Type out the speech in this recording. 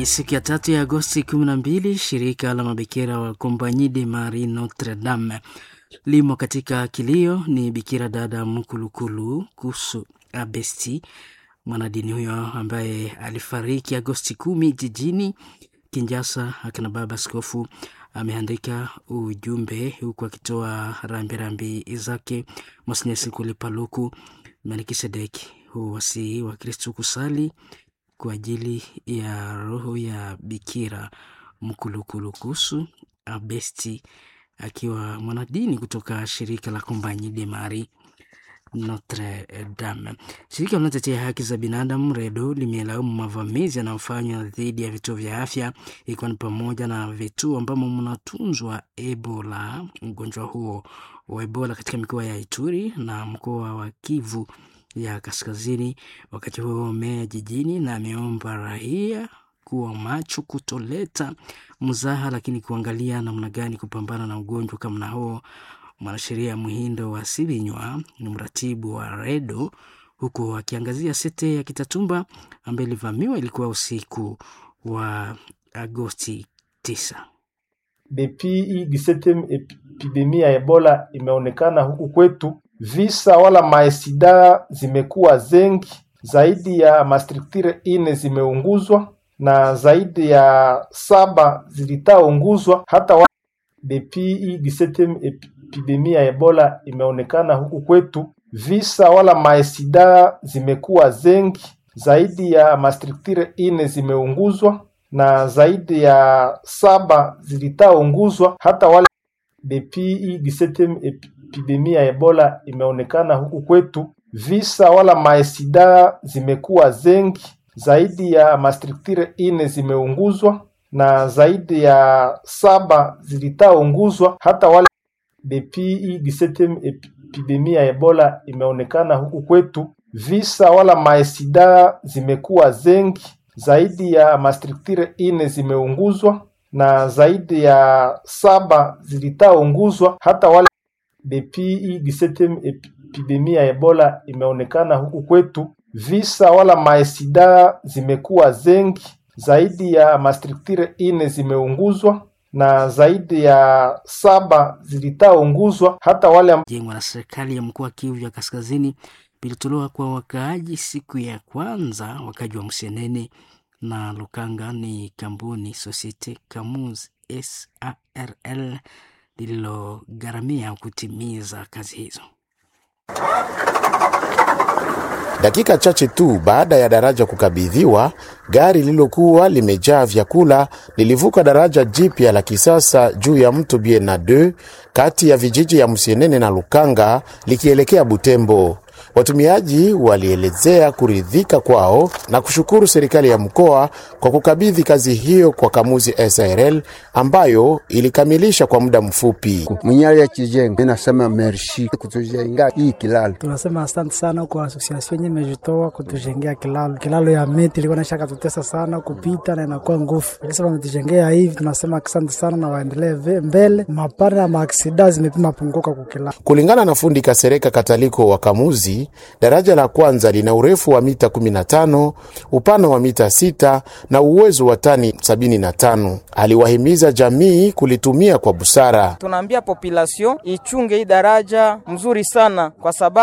Ni siku ya tatu ya Agosti 12, shirika la mabikira wa Compagnie de Marie Notre Dame limo katika kilio. Ni bikira dada Mkulukulu Kusu Abesti, mwanadini huyo ambaye alifariki Agosti kumi jijini Kinjasa. Akina baba askofu ameandika ujumbe huku akitoa rambirambi zake. Monsinyeri Sikuli Paluku Melkisedeki huwasihi wa Kristu kusali kwa ajili ya roho ya Bikira Mkulukulukusu Abesti, akiwa mwanadini kutoka shirika la Compagnie de Marie Notre Dame. Shirika linalotetea haki za binadamu REDO limelaumu mavamizi yanayofanywa dhidi ya vituo vya afya ikiwa ni pamoja na vituo ambamo mnatunzwa Ebola, ugonjwa huo wa Ebola katika mikoa ya Ituri na mkoa wa Kivu ya Kaskazini. Wakati huo meya jijini na ameomba raia kuwa macho, kutoleta mzaha, lakini kuangalia namna gani kupambana na ugonjwa kama huo. Mwanasheria Muhindo wa Sibinywa ni mratibu wa REDO huku akiangazia sete ya Kitatumba ambayo ilivamiwa ilikuwa usiku wa Agosti 9. Depuis hii 17 epidemia ya Ebola imeonekana huku kwetu, visa wala maesida zimekuwa zengi, zaidi ya mastruktire ine zimeunguzwa na zaidi ya saba zilitaunguzwa hata wa... Depuis hii 17 epidemia ya Ebola imeonekana huku kwetu, visa wala maesida zimekuwa zengi, zaidi ya mastruktire ine zimeunguzwa na zaidi ya saba zilitaunguzwa hata wale. Depuis hii 17 epidemia ya Ebola imeonekana huku kwetu, visa wala maesida zimekuwa zengi, zaidi ya mastruktire ine zimeunguzwa na zaidi ya saba zilitaunguzwa hata wale. Depuis hii 17 epidemia ya Ebola imeonekana huku kwetu, visa wala maesida zimekuwa zengi zaidi ya mastruktire ine zimeunguzwa na zaidi ya saba zilitaunguzwa hata wale. Depuis hii 17 epidemia ya Ebola imeonekana huku kwetu, visa wala maesida zimekuwa zengi, zaidi ya mastruktire ine zimeunguzwa na zaidi ya saba zilitaunguzwa hata wale. Jengwa na serikali ya mkoa wa Kivu ya Kaskazini vilitolewa kwa wakaaji siku ya kwanza. Wakaaji wa Msenene na Lukanga ni kampuni Societe Camus SARL lililogharamia kutimiza kazi hizo. Dakika chache tu baada ya daraja kukabidhiwa, gari lililokuwa limejaa vyakula lilivuka daraja jipya la kisasa juu ya mto Biena 2 kati ya vijiji ya Msienene na Lukanga likielekea Butembo. Watumiaji walielezea kuridhika kwao na kushukuru serikali ya mkoa kwa kukabidhi kazi hiyo kwa Kamuzi SRL ambayo ilikamilisha kwa muda mfupi. Mwenyali ya kijengo inasema merci kutujenga hii kilalo. Tunasema asante sana kwa asosiasio yenye imejitoa kutujengea kilalo. Kilalo ya miti ilikuwa naisha katutesa sana kupita na inakuwa nguvu, lakini wametujengea hivi, tunasema asante sana na waendelee mbele. Mapana ya maaksida zimepima punguka kukilalo. Kulingana na fundi Kasereka Kataliko wa Kamuzi, daraja la kwanza lina urefu wa mita 15, upana wa mita 6 na uwezo wa tani 75. Aliwahimiza jamii kulitumia kwa busara. Tunaambia population ichunge hii daraja mzuri sana kwa sababu